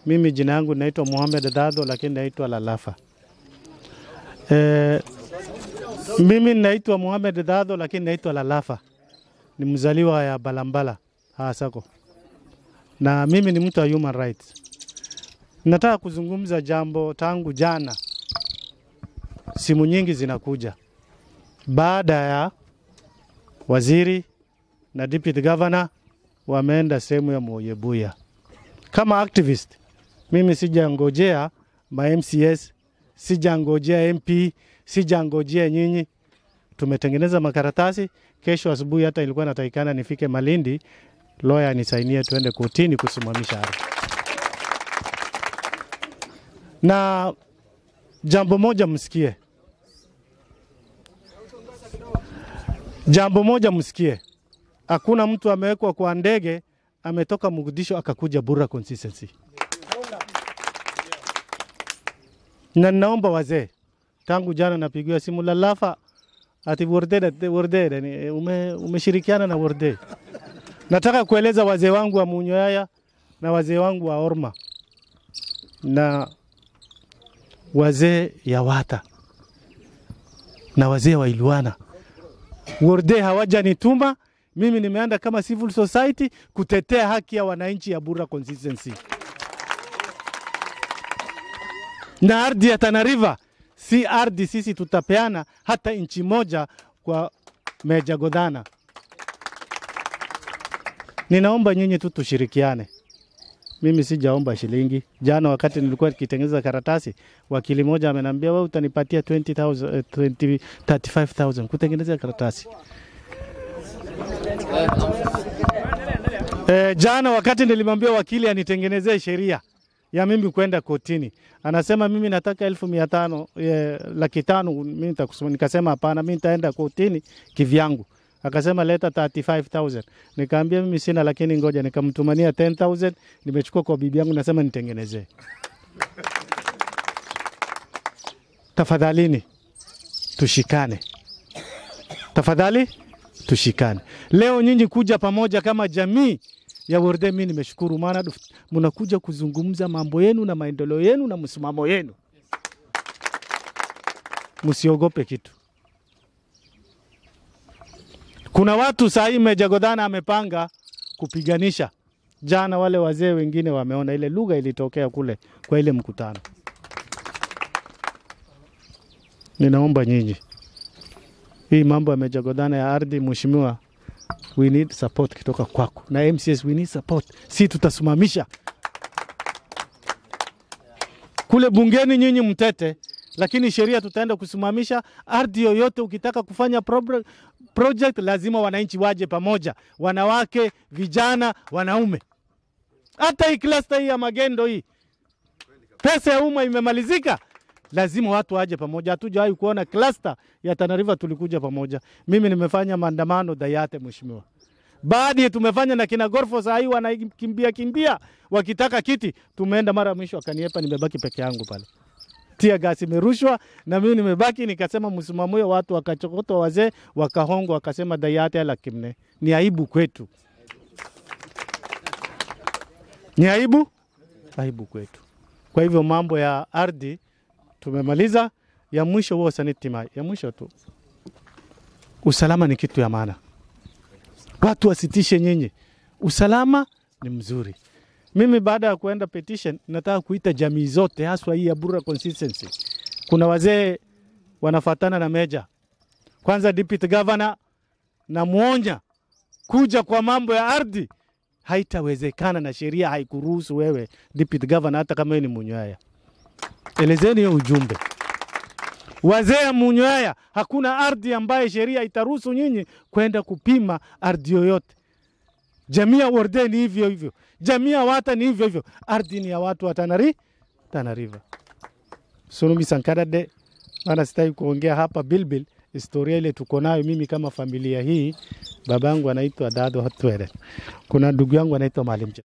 Mimi jina yangu naitwa Mohamed Dadho, lakini naitwa Lalafa. E, mimi naitwa Mohamed Dadho, lakini naitwa Lalafa. Ni mzaliwa ya Balambala Hasako, na mimi ni mtu wa human rights. Nataka kuzungumza jambo tangu jana, simu nyingi zinakuja baada ya waziri na deputy governor wameenda sehemu ya Moyebuya. Kama activist, mimi sijangojea ma MCS, sijangojea MP, sijangojea nyinyi. Tumetengeneza makaratasi. Kesho asubuhi hata ilikuwa natakikana nifike Malindi, lawyer nisainie tuende kotini kusimamisha ardhi. Na jambo moja msikie, jambo moja msikie, hakuna mtu amewekwa kwa ndege ametoka Mogadishu akakuja Bura consistency. Na naomba wazee, tangu jana napigiwa simu Lalafa ati Worde Worde ni ume, umeshirikiana na Worde. Nataka kueleza wazee wangu wa Munyoyaya na wazee wangu wa Orma na wazee ya Wata na wazee wa Ilwana, Worde hawajanituma mimi nimeenda kama civil society kutetea haki ya wananchi ya Bura consistency. Na ardhi ya Tana River si ardhi sisi tutapeana hata inchi moja kwa Meja Godana. Ninaomba nyinyi tu tushirikiane. Mimi sijaomba shilingi. Jana wakati nilikuwa nikitengeneza karatasi, wakili moja ameniambia wewe utanipatia 20,000 20 35,000 kutengeneza karatasi. E, jana wakati nilimwambia wakili anitengenezee sheria ya mimi kwenda kotini, anasema mimi nataka elfu mia tano e, laki tano mimi nitakusema. Nikasema hapana, mimi nitaenda kotini kivyangu. Akasema leta 35000 nikaambia mimi sina, lakini ngoja, nikamtumania 10000 nimechukua kwa bibi yangu, nasema nitengenezee. Tafadhalini tushikane, tafadhali tushikane. Leo nyinyi kuja pamoja kama jamii ya Worde, mimi nimeshukuru, maana mnakuja kuzungumza mambo yenu na maendeleo yenu na msimamo yenu. Msiogope kitu. Kuna watu saa hii Meja Godana amepanga kupiganisha. Jana wale wazee wengine wameona ile lugha ilitokea kule kwa ile mkutano. Ninaomba nyinyi hii mambo ya Meja Godana ya ardhi, mheshimiwa, we need support kutoka kwako na MCS, we need support. Si tutasimamisha kule bungeni, nyinyi mtete, lakini sheria tutaenda kusimamisha. Ardhi yoyote ukitaka kufanya pro project, lazima wananchi waje pamoja, wanawake, vijana, wanaume. Hata hii cluster hii ya magendo hii, pesa ya umma imemalizika lazima watu waje pamoja. Hatujawahi kuona cluster ya Tana River tulikuja pamoja. Mimi nimefanya maandamano Dayate, mheshimiwa, baadhi tumefanya na kina Gorfo, saa hii wanakimbia kimbia wakitaka kiti. Tumeenda mara mwisho akaniepa, nimebaki peke yangu pale, tia gasi imerushwa na mimi nimebaki, nikasema msimamue, watu wakachokotwa, wazee wakahongwa, wakasema Dayate ala kimne. Ni aibu kwetu, ni aibu, aibu kwetu. Kwa hivyo mambo ya ardhi tumemaliza. Ya mwisho huo sanitima, ya mwisho tu, usalama ni kitu ya maana, watu wasitishe nyinyi, usalama ni mzuri. Mimi baada ya kuenda petition, nataka kuita jamii zote, haswa hii ya Bura consistency. Kuna wazee wanafatana na Meja, kwanza deputy governor na muonya kuja kwa mambo ya ardhi, haitawezekana na sheria haikuruhusu wewe deputy governor, hata kama ni Munywaya. Elezeni hiyo ujumbe wazee ya Munywaya, hakuna ardhi ambaye sheria itaruhusu nyinyi kwenda kupima ardhi yoyote. Jamii ya Worde ni hivyo hivyo, jamii ya Wata ni hivyo hivyo. Ardhi ni ya watu wa Tanari, Tana River. Sunumi Sankarade, maana sitaki kuongea hapa Bilbil, historia ile tuko nayo mimi kama familia hii. Babangu anaitwa Dado Hatwere, kuna ndugu yangu anaitwa Maalim